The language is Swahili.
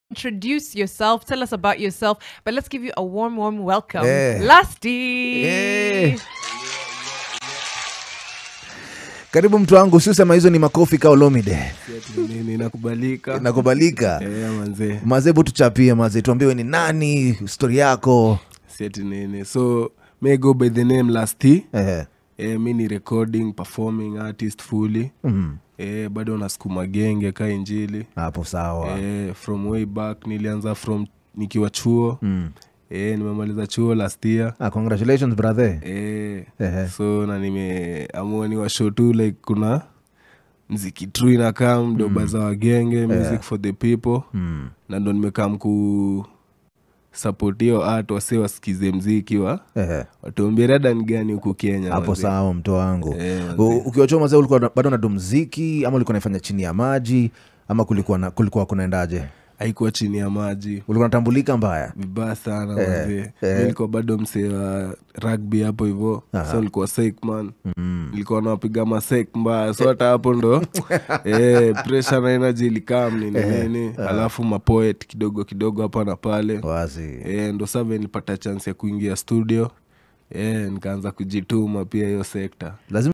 introduce yourself, tell us about yourself, but let's give you a warm, warm welcome. Yeah. Lusty. Yeah. karibu mtu wangu siusema hizo ni makofi ka olomide Ati nini inakubalika nakubalika Eh, manze mazee bu tuchapie mazee tuambiwe ni nani stori yako siati nini so may go by the name lasty Ehe. eh, mi ni recording performing artist fully Mhm. eh, bado nasukuma genge ka injili hapo sawa eh, from way back nilianza from nikiwa chuo Mm. eh, nimemaliza chuo last year Ah, congratulations brother eh, Ehe. so na nimeamua ni washow tu like kuna mziki tru inakam doba za wagenge music for the people Mm. na ndo nimekam ku support hiyo art wase wasikize mziki wa Ehe. watuambie rada ni gani huku kenya hapo manze. sawa mto wangu Eh, manze. U- ukiwa chuo mazee ulikuwa na- bado nadu mziki ama ulikuwa naifanya chini ya maji ama kulikuwa na, kulikuwa kunaendaje haikuwa chini ya maji ulikuwa natambulika mbaya vibaya sana Eh, manze eh. mi nilikuwa bado msee wa rugby hapo hivo so nilikuwa sekman mm. nilikuwa nawapiga masek mbaya so hata hapo ndo eh, pressure na energy ilikam nini nini alafu mapoet kidogo kidogo hapa na pale wazi eh, ndo save nilipata chance ya kuingia studio eh, nikaanza kujituma pia hiyo sekta lazima